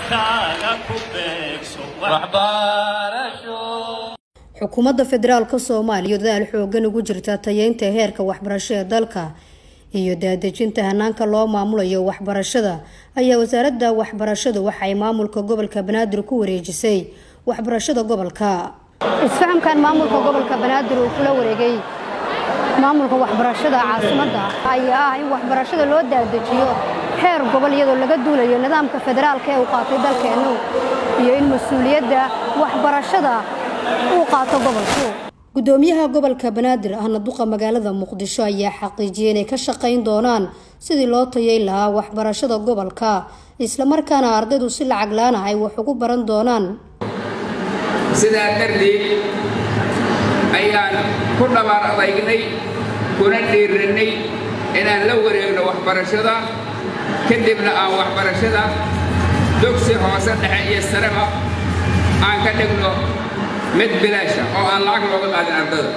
dalkaaga ku beegso xukuumadda federaalka soomaaliya dadaal xoogan ugu jirta tayeynta heerka waxbarasho ee dalka iyo daadejinta hanaanka loo maamulayo waxbarashada ayaa wasaaradda waxbarashadu waxay maamulka gobolka banaadir ku wareejisay waxbarashada gobolka isfahamkan maamulka gobolka banaadir uu kula wareegay maamulka waxbarashada caasimadda ayaa ah in waxbarashada loo daadejiyo heer gobol iyadoo laga duulayo nidaamka federaalka ee uu qaatay dalkeennu iyo in mas-uuliyadda waxbarashada uu qaato gobolku gudoomiyaha gobolka banaadir ahna duqa magaalada muqdisho ayaa xaqiijiyay inay ka shaqayn doonaan sidii loo tayeyn lahaa waxbarashada gobolka islamarkaana ardaydu si lacag laana ay wax ugu baran doonaan sidaa darteed ayaan ku dhabaar adagnay kuna dhiirannay inaan la wareegno waxbarashada kadibna aan waxbarashada dugsi hoose dhexe iyo sareba aan ka dhigno mid bilaasha oo aan lacag looga qaadin ardada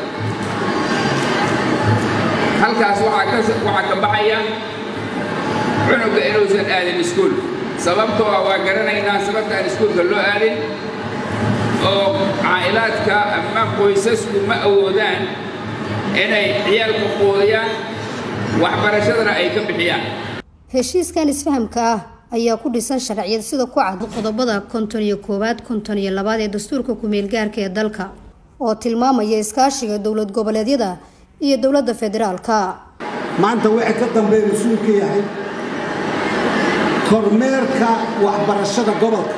halkaas waxaa ka baxaya cunugga inuusan aadin iskuul sababtoo ah waa garanaynaa sababta aan iskuulka loo aadin oo caa'ilaadka ama qoysasku ma awoodaan inay ciyaalku quudiyaan waxbarashadana ay ka bixiyaan heshiiskan isfahamka ah ayaa ku dhisan sharciyad sida ku cad qodobada konton iyo koowaad konton iyo labaad ee dastuurka ku-meel gaarka ee dalka oo tilmaamaya iskaashiga dowlad goboleedyada iyo dowladda federaalka maanta wixii ka dambeeya mas-uulka yahay kormeerka waxbarashada gobolka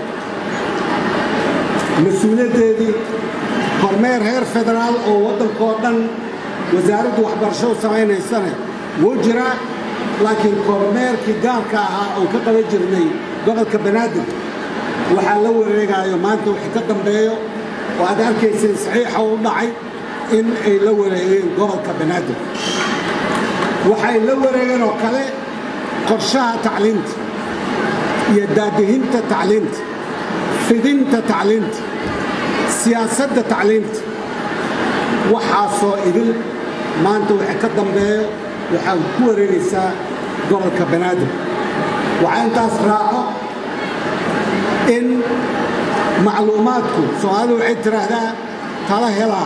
mas-uuliyaddeedii kormeer heer federaal oo waddankoo dhan wasaaraddu waxbarashadu samaynaysane wuu jiraa laakiin kormeerkii gaarka ahaa oon ka qaban jirnay gobolka banaadir waxaa la wareegaayo maanta wixii ka dambeeyo oo aad arkayseen saxiixa u dhacay in ay la wareegeen gobolka banaadir waxay la wareegeen oo kale qorshaha tacliinta iyo daadihinta tacliinta fidinta tacliinta siyaasadda tacliinta waxaasoo idin maanta wixii ka dambeeyo waxaad ku wareegaysaa gobolka banaadir waxaa intaas raaco in macluumaadku soomaalidu waxay tidhaahdaa tala helaa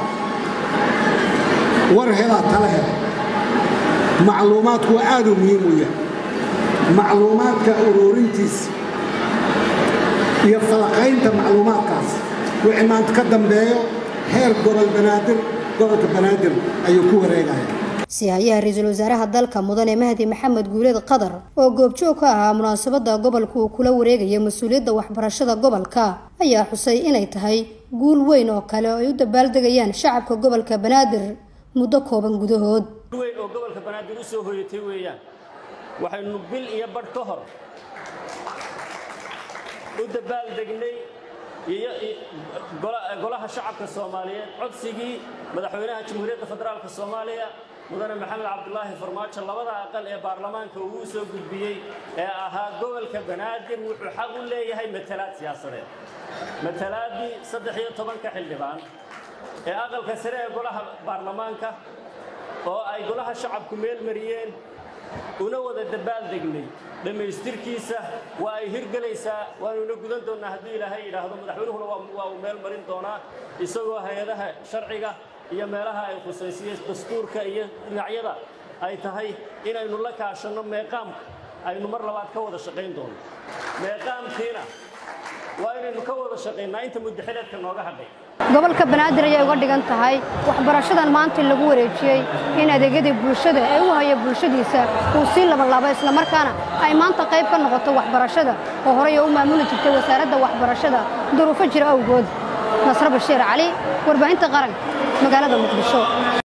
war helaa tala hela macluumaadku waa aaduu muhiim u yahay macluumaadka uruurintiisa iyo falaqaynta macluumaadkaas wixii maanta ka dambeeyo heer gobol banaadir gobolka banaadir ayuu ku wareegaya sihayaha ra-iisul wasaaraha dalka mudane mahdi maxamed guuleed qadar oo goobjoog ka ahaa munaasabada gobolka uu kula wareegaya mas-uuliyadda waxbarashada gobolka ayaa xusay inay tahay guul weyn oo kale oo ay u dabaaldegayaan shacabka gobolka banaadir muddo kooban gudahood weyn oo gobolka banaadir u soo hoyatay weeyaan waxaynu bil iyo badh ka hor u dabaaldegnay golaha shacabka soomaaliyeed codsigii madaxweynaha jamhuuriyadda federaalka soomaaliya mudane maxamed cabdulaahi farmaajo labada aqal ee baarlamaanka uu u soo gudbiyey ee ahaa gobolka banaadir wuxuu xaq u leeyahay matalaad siyaasadeed matalaaddii saddex iyo tobanka xildhibaan ee aqalka sare ee golaha baarlamaanka oo ay golaha shacabku meel mariyeen una wada dabaaldegnay dhammaystirkiisa waa ay hirgelaysaa waanuna gudan doonnaa hadduu ilaahay yidhaahdo madaxweynuhuna waa uu meel marin doonaa isagoo hay-adaha sharciga iyo meelaha ay khusaysiye dastuurka iyo dhinacyada ay tahay inaynu la kaashanno meeqaamka aynu mar labaad ka wada shaqayn doono meeqaamkiina waa inaynu ka wada shaqaynaa inta muddaxileedka nooga hadhay gobolka banaadir ayay uga dhigan tahay waxbarashadan maanta lagu wareejiyey in adeegyadii bulshada ee u haya bulshadiisa uu sii labalaabo islamarkaana ay maanta qayb ka noqoto waxbarashada oo horey oo u maamuli jirtay wasaaradda waxbarashada duruufo jira awgood nasre bashiir cali warbaahinta qaranka magaalada muqdisho